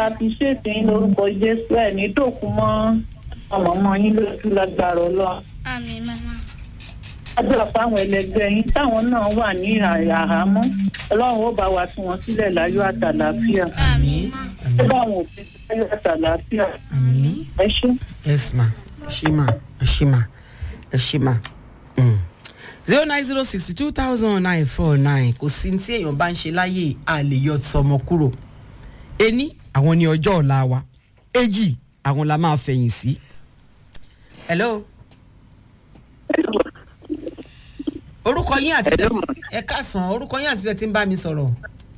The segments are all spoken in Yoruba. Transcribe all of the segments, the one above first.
àfiṣètì yín lórúkọ jésù ẹ̀ ní dòkú mọ́ ọmọ ọmọ yín lójú lágbára ọlọ́run àmín màmá àdúrà fáwọn ẹlẹgbẹ́ yín táwọn náà wà ní àhámọ́ ọlọ́run ó bá wa tú wọn sílẹ̀ láyọ̀ àtàlàáfíà àmín má ó bá àwọn òfin láyọ̀ àtàlàáfíà àmín ẹ ṣé. yes ma ẹ ṣé ma ẹ ṣé ma ẹ ṣé ma zero nine zero sixty two thousand nine four nine kò sí ní tí èèyàn bá ń ṣe láyé a lè yọ tọmọ kúrò ení àwọn ní ọjọ́ ọ̀la wa èjì àwọn la máa fẹ̀yìn sí. hello. orúkọ yín àti tẹ́tí ẹ káàsán orúkọ yín àti tẹ́tí ń bá mi sọ̀rọ̀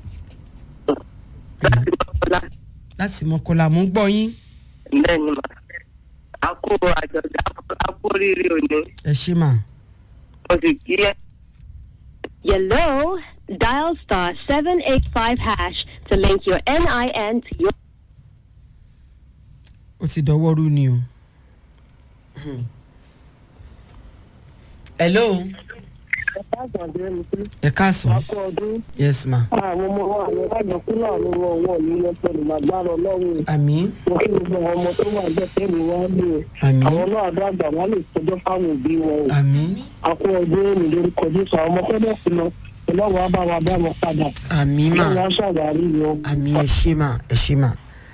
láti mọ̀kọ́lá mò ń gbọ́ yín bẹ́ẹ̀ni mà á kó àjọ̀dá á kó rírì òní ẹ ṣé mà. mo sì kí ẹ. Hello, dial star 785 hash to link your NIN to your ó ti dọwọ́ rú ni o. hello ẹ káàsán akọ ọdún yes ma àwọn ọmọ wa àwọn alájọkú náà ló wọ ọwọ́ mi lọ pẹ̀lú màgbára ọlọ́run àmín mo kí gbogbo àwọn ọmọ tó wà bẹ́ẹ̀ tẹ́lẹ̀ wá lé o àmín àwọn náà dàgbà wọn lè tọjọ́ fáwọn òbí wọn o àmín akọ ọdún mi lórúkọ jésù àwọn ọmọ fẹ́ẹ́ sí lọ ọlọ́run á bá wa bá wọn padà àmín ọlọ́run ma á ṣàwárí wọn. àmín ẹ ṣé ma ẹ ṣé ma.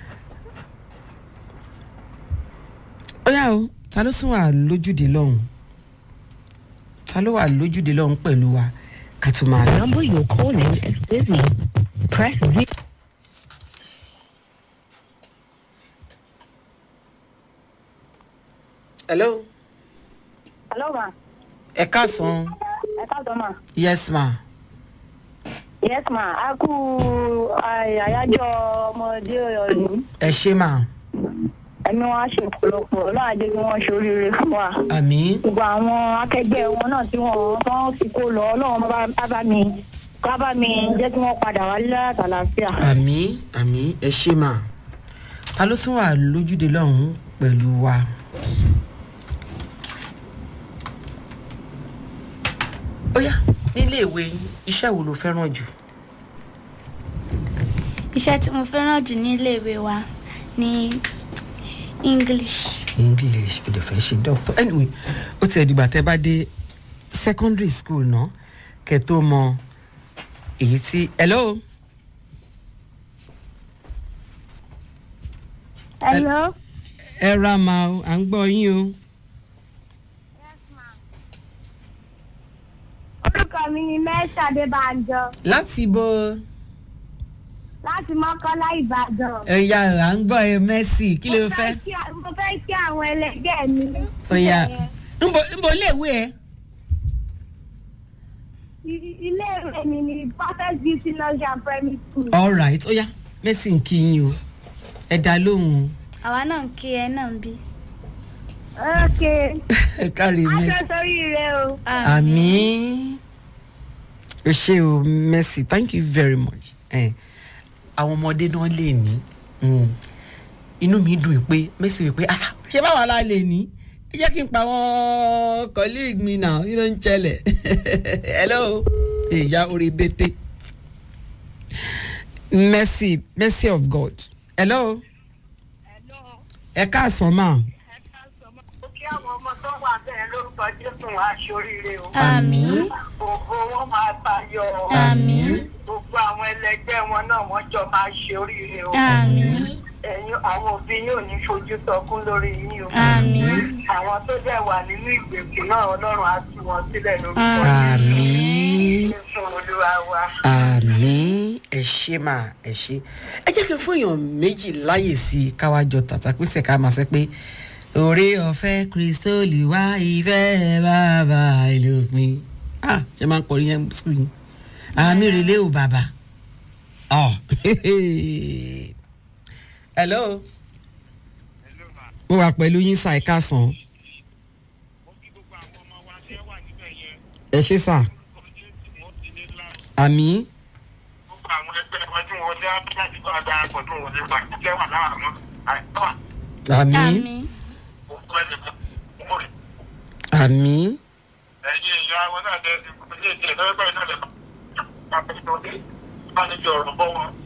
ó yá o ta ló sún wà lójúde lọ́hùn ta ló wà lójúde lọ́hùn pẹ̀lú wa ká tó máa lọ. number you're calling is busy. Press zero. hello Hello ma ẹ káàsán ẹ káàtó ma. yes ma yes ma a kú àyájọ́ ọmọdé ọdún ẹ ṣé ma ẹni wọn á ṣe ọ̀pọ̀lọpọ̀ ọlọ́run ajé kí wọ́n ṣoríire fún wa. àmín gbogbo àwọn akẹgbẹ́ wọn náà tí wọ́n tán fi kó lọ ọlọ́run bá bá bá mi bá bá mi jẹ́ kí wọ́n padà wá látàlàáfíà. àmín àmín ẹ ṣé ma ta ló sún wà lójúde lọ́hùn pẹ̀lú wa. ó yá nílé ìwé yín, iṣẹ́ wo ló fẹ́ràn jù. iṣẹ́ tí mo fẹ́ràn jù ní iléèwé wa ní english english o lè fẹ́ ṣe doctor anyway ó ti ẹ̀ dìgbà tẹ́ bá dé secondary school náà kẹ́ tó mọ èyí tí hello hello ẹ ra ma o à ń gbọ́ yín o orúkọ mi ni mẹ́sà adébánjọ láti bo láti mọ́kànlá ìbàdàn. ẹ̀yà à ń gbọ́ ẹ mercy kí ló Mo fẹ́ kí a- mo fẹ́ kí àwọn ẹlẹgbẹ́ mi. ọ̀yà nbọ nbọ iléèwé ẹ I- iléèwé mi ni perfect beauty lodge and primary school. all right ó yá mercy ń kí yín o ẹ dá lóhùn o àwa náà ń kí ẹ náà ń bí. ok ẹ kárí mercy. aṣọ sórí rẹ o. àmì o ṣe o mercy thank you very much eh, àwọn ọmọdé náà lè ní mm, inú mi dùn pé mercy wí pé ah ṣé báwa la lè ní ẹ jẹ́ kí n pa àwọn colleague mi náà kí ló ń ṣẹlẹ̀ hello ìyá orí bété mercy mercy of god hello ẹ káàsán máa ó kí àwọn ọmọ tó wà bẹ́ẹ̀ lórúkọ jésù wá ṣoríire o. àmín ògo wọn máa tayọ. àmín gbogbo àwọn ẹlẹgbẹ́ wọn náà wọ́n jọ máa ṣe oríire o. àmín ẹ̀yin àwọn òbí yóò ní fojú sọkún lórí yín o. àmín àwọn tó dẹ̀ wà nínú ìgbèkùn náà ọlọ́run á tú wọn sílẹ̀ lórúkọ àmì. jésù olúwa wa. àmì ẹ ṣe máa ẹ ṣe ẹ jẹ́ kí n fún èèyàn méjì láyè sí i káwájọ tàtàpínsẹ̀ ká máa sẹ́ pé òré ọ̀fẹ́ kristoli wá ìfẹ́ bàbá ìlòpin ah ṣe máa ń kọrin yẹn sùn yín àmì rèlé o bàbá ọ hello mo wà pẹ̀lú yín sa ẹ̀ka sàn ẹ ṣe sà àmì gbogbo àwọn ẹgbẹ́ wọn tí wọ́n dá láti bá darapọ̀ tó wọlé gbà jẹ́ wà láàánú àìsàn àmì àmín òkú ẹnìkan mú rẹ̀. àmì ẹ̀yin ìyá wọn náà lẹ ilé ìjẹ́ lọ́wọ́ báyìí náà lẹ bá bá bá ní ọ̀rọ̀ bọ́ wọn